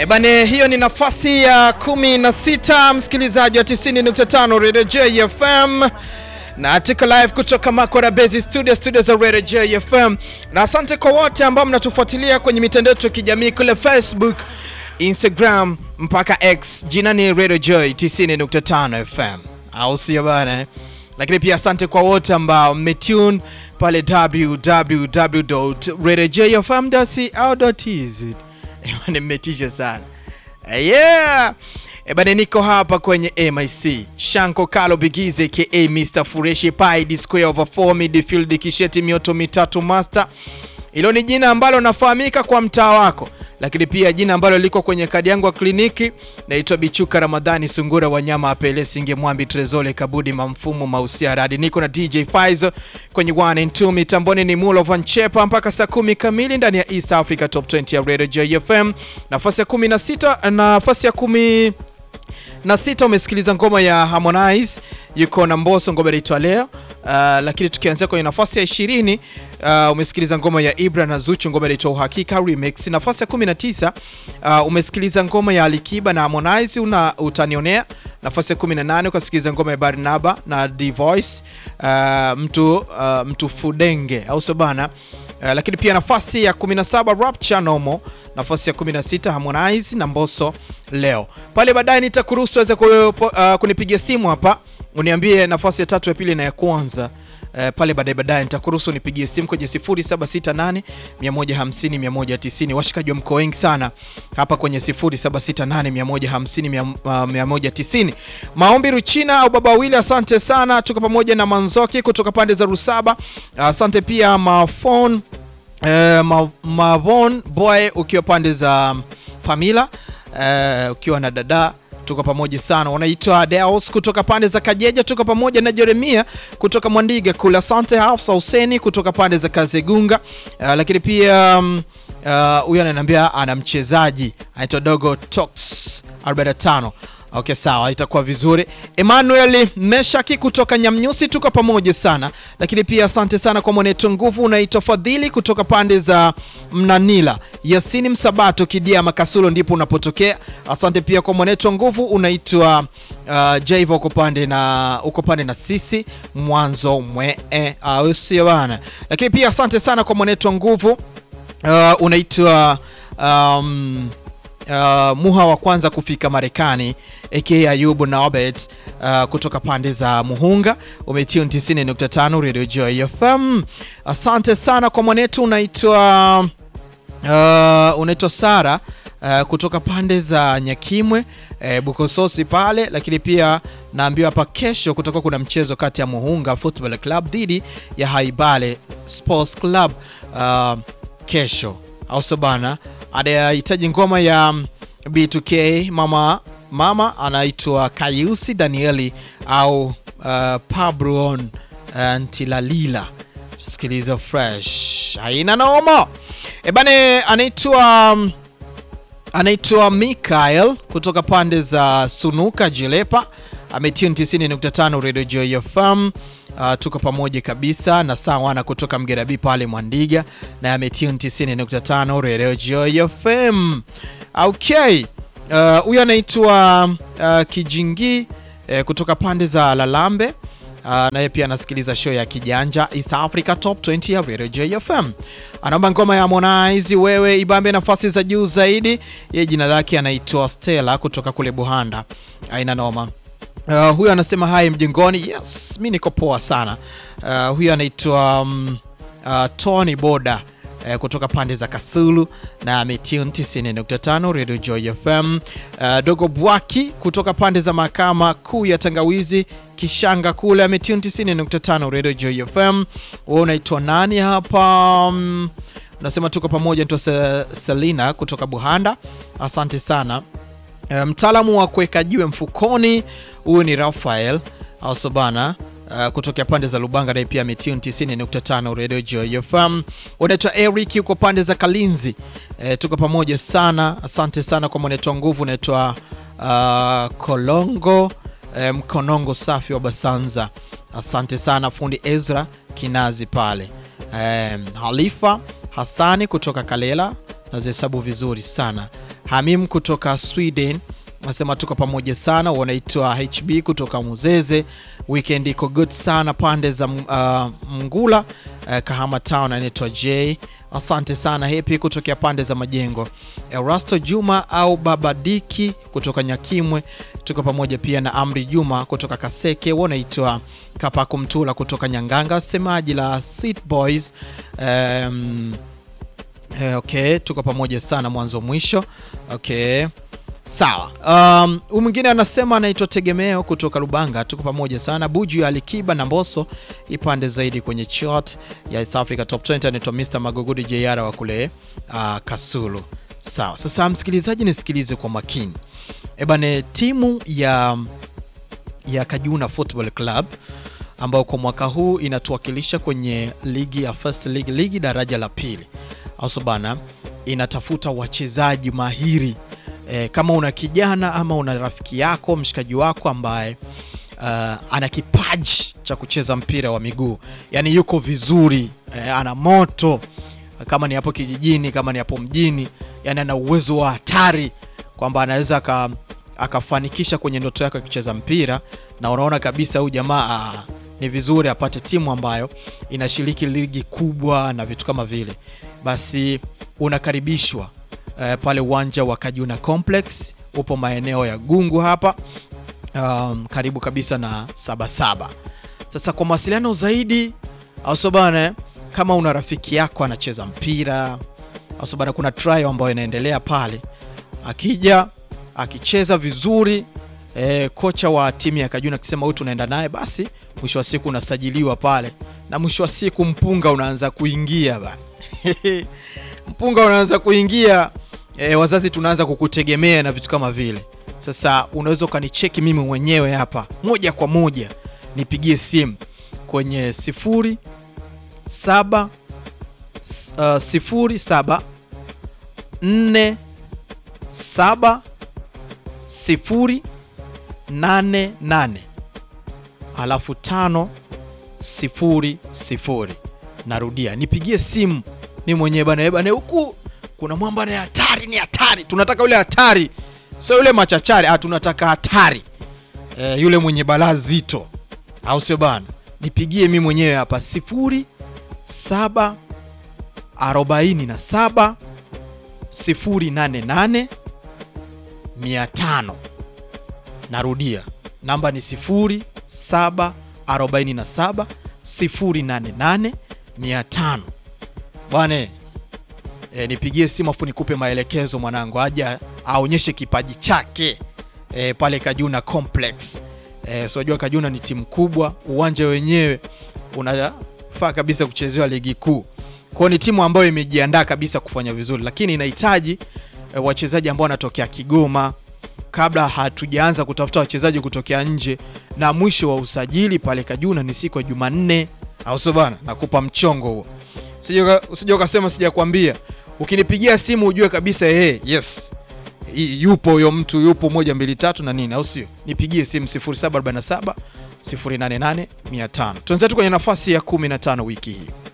E bane, hiyo ni nafasi ya kumi na sita msikilizaji wa 90.5 Radio JFM na tuko live kutoka Makora Base Studio studio za Radio JFM, na asante kwa wote ambao mnatufuatilia kwenye mitandao yetu ya kijamii kule Facebook, Instagram mpaka X, jina ni Radio Joy 90.5 FM, au sio bana? Lakini pia asante kwa wote ambao mmetune pale www.radiojfm.co.tz. Ebane, mmetisha sana yeah. Ebane, niko hapa kwenye MIC Shanko Kalo Bigize ka Mr Fureshi Pai D square over 4 midfield kisheti mioto mitatu master. Hilo ni jina ambalo nafahamika kwa mtaa wako, lakini pia jina ambalo liko kwenye kadi yangu ya kliniki. Naitwa Bichuka Ramadhani Sungura Wanyama Apele Singe Mwambi Trezole Kabudi Mamfumo Mausia Radi. Niko na DJ Faizo kwenye 1 and 2 mitamboni ni Mulo Van Chepa mpaka saa kumi kamili ndani ya East Africa Top 20 ya Radio JFM. Nafasi ya 16 nafasi ya kumi na sita umesikiliza ngoma ya Harmonize yuko na Mbosso, ngoma inaitwa leo. Uh, lakini tukianzia kwenye nafasi ya 20 uh, umesikiliza ngoma ya Ibra na Zuchu, ngoma inaitwa Uhakika Remix. Nafasi ya 19 uh, umesikiliza ngoma ya Alikiba na Harmonize una utanionea. Nafasi ya 18 ukasikiliza ngoma ya Barnaba na D Voice uh, mtu uh, mtu fudenge au sio bana? Uh, lakini pia nafasi ya 17 Rapture Nomo, nafasi ya 16 Harmonize na Mbosso leo. Pale baadaye nitakuruhusu weze uh, kunipigia simu hapa uniambie nafasi ya tatu ya pili na ya kwanza. Uh, pale baadaye baadaye nitakuruhusu nipigie simu kwenye 0768 150 190. Washikaji wa mkoa wengi sana hapa kwenye 0768 150 190. Maombi Ruchina au Baba Wili, asante sana, tuko pamoja na Manzoki kutoka pande za Rusaba. Asante pia Mafon uh, ma, Mavon Boy ukiwa pande za Pamila uh, ukiwa na dada tuko pamoja sana. Wanaitwa Deus kutoka pande za Kajeja, tuko pamoja na Jeremia kutoka Mwandiga kula. Asante Hafsa Huseni kutoka pande za Kazegunga. Uh, lakini pia huyu uh, ananiambia ana mchezaji anaitwa Dogo Tox 45 Okay, sawa, itakuwa vizuri. Emmanuel Meshaki kutoka Nyamnyusi, tuko pamoja sana. Lakini pia asante sana kwa mwanetu nguvu, unaitwa Fadhili kutoka pande za Mnanila. Yasini Msabato Kidia Makasulo ndipo unapotokea. Asante pia kwa mwanetu nguvu, unaitwa uh, Jaiva uko pande na uko pande na sisi mwanzo mwe au sio bana. Lakini pia asante sana kwa mwanetu nguvu, uh, unaitwa um, Uh, muha wa kwanza kufika Marekani aka Ayubu Naobet uh, kutoka pande za Muhunga umetune 90.5 Radio Joy FM. Asante sana kwa mwanetu unaitwa uh, unaitwa Sara uh, kutoka pande za Nyakimwe uh, Bukososi pale, lakini pia naambiwa hapa kesho kutakuwa kuna mchezo kati ya Muhunga Football Club dhidi ya Haibale Sports Club uh, kesho au bana anahitaji ngoma ya B2K mama mama anaitwa Kayusi Danieli au uh, Pabron Ntilalila. Sikiliza fresh, haina noma ebane. Anaitwa anaitwa Mikael kutoka pande za Sunuka Jilepa, ametune 90.5 Radio Joy FM. Uh, tuko pamoja kabisa na sawana kutoka Mgerabi pale Mwandiga na ametune 90.5 Radio Joy FM. Okay, huyu uh, anaitwa uh, Kijingi uh, kutoka pande za Lalambe uh, naye pia anasikiliza show ya Kijanja East Africa Top 20 ya Radio Joy FM. Anaomba ngoma ya Harmonize wewe ibambe nafasi za juu zaidi. Yeye jina lake anaitwa Stella kutoka kule Buhanda. Aina noma. Uh, huyu anasema hai mjengoni. Yes, mi niko poa sana. Uh, huyu anaitwa um, uh, Tony Boda uh, kutoka pande za Kasulu na ametune 90.5 Radio Joy FM. Uh, Dogo Bwaki kutoka pande za mahakama kuu ya Tangawizi Kishanga kule ametune 90.5 Radio Joy FM. Wewe unaitwa nani hapa? Um, unasema tuko pamoja. Naitwa Selina kutoka Buhanda. Asante sana. Mtaalamu um, wa kuweka jiwe mfukoni huyu ni Rafael Ausobana uh, kutokea pande za Lubanga, naye pia ametune 90.5 Radio Joy FM. Unaitwa Eric yuko pande za Kalinzi. E, tuko pamoja sana, asante sana kwa mwaneto nguvu. Unaitwa uh, Kolongo e, Mkonongo safi wa Basanza, asante sana. Fundi Ezra Kinazi pale e, Halifa Hasani kutoka Kalela nazihesabu vizuri sana Hamim kutoka Sweden nasema tuko pamoja sana. Wanaitwa HB kutoka Muzeze, weekend iko good sana pande za uh, Mngula uh, Kahama Town. Anaitwa J, asante sana. Happy kutokea pande za Majengo. Erasto Juma au Baba Diki kutoka Nyakimwe, tuko pamoja pia na Amri Juma kutoka Kaseke. Wanaitwa Kapaku Mtula kutoka Nyanganga, semaji la Seat Boys um, eh, okay, tuko pamoja sana mwanzo mwisho. Okay. Sawa. Um, huyu mwingine anasema anaitwa Tegemeo kutoka Lubanga, tuko pamoja sana. Buju ya Alikiba na Mbosso ipande zaidi kwenye chart ya East Africa Top 20, anaitwa Mr Magogudi JR wa kule uh, Kasulu. Sawa. Sasa msikilizaji, nisikilize kwa makini. Ebane, timu ya ya Kajuna Football Club ambao kwa mwaka huu inatuwakilisha kwenye ligi ya First League, ligi daraja la pili, au bana, inatafuta wachezaji mahiri E, kama una kijana ama una rafiki yako mshikaji wako ambaye uh, ana kipaji cha kucheza mpira wa miguu, yani yuko vizuri e, ana moto, kama ni hapo kijijini, kama ni hapo mjini, yani ana uwezo wa hatari kwamba anaweza akafanikisha kwenye ndoto yake kucheza mpira, na unaona kabisa huyu jamaa uh, ni vizuri apate timu ambayo inashiriki ligi kubwa na vitu kama vile, basi unakaribishwa Uh, pale uwanja wa Kajuna Complex upo maeneo ya Gungu hapa, um, karibu kabisa na Sabasaba. Sasa kwa mawasiliano zaidi ausobana, kama una rafiki yako anacheza mpira ausobana, kuna trial ambayo inaendelea pale, akija akicheza vizuri eh, kocha wa timu ya Kajuna akisema huyu tunaenda naye, basi mwisho wa siku unasajiliwa pale, na mwisho wa siku mpunga unaanza kuingia ba mpunga unaanza kuingia e, wazazi tunaanza kukutegemea na vitu kama vile. Sasa unaweza ukanicheki mimi mwenyewe hapa moja kwa moja, nipigie simu kwenye sifuri saba uh, sifuri saba nne saba sifuri nane nane alafu tano sifuri sifuri. Narudia, nipigie simu mimi mwenyewe bana, bana huku kuna mwamba ni hatari, ni hatari. Tunataka yule hatari, sio yule machachari. Ah, tunataka hatari e, yule mwenye balaa zito, au sio bana? Nipigie mimi mwenyewe hapa sifuri saba arobaini na saba sifuri nane nane mia tano. Narudia, namba ni sifuri saba arobaini na saba sifuri nane nane mia tano. Bwana E, nipigie simu afu nikupe maelekezo mwanangu, aja aonyeshe kipaji chake e, pale Kajuna Complex. E, so unajua Kajuna ni timu kubwa, uwanja wenyewe unafaa kabisa kuchezewa ligi kuu. Kwao ni timu ambayo imejiandaa kabisa kufanya vizuri, lakini inahitaji e, wachezaji ambao wanatokea Kigoma kabla hatujaanza kutafuta wachezaji kutokea nje, na mwisho wa usajili pale Kajuna ni siku ya Jumanne, au sio bana? Nakupa mchongo huo, usije ukasema sijakwambia. Ukinipigia simu ujue kabisa hey, yes yupo huyo mtu yupo, moja mbili tatu na nini, au sio? Nipigie simu 0747 088 500. Tuanze tu kwenye nafasi ya 15 wiki hii.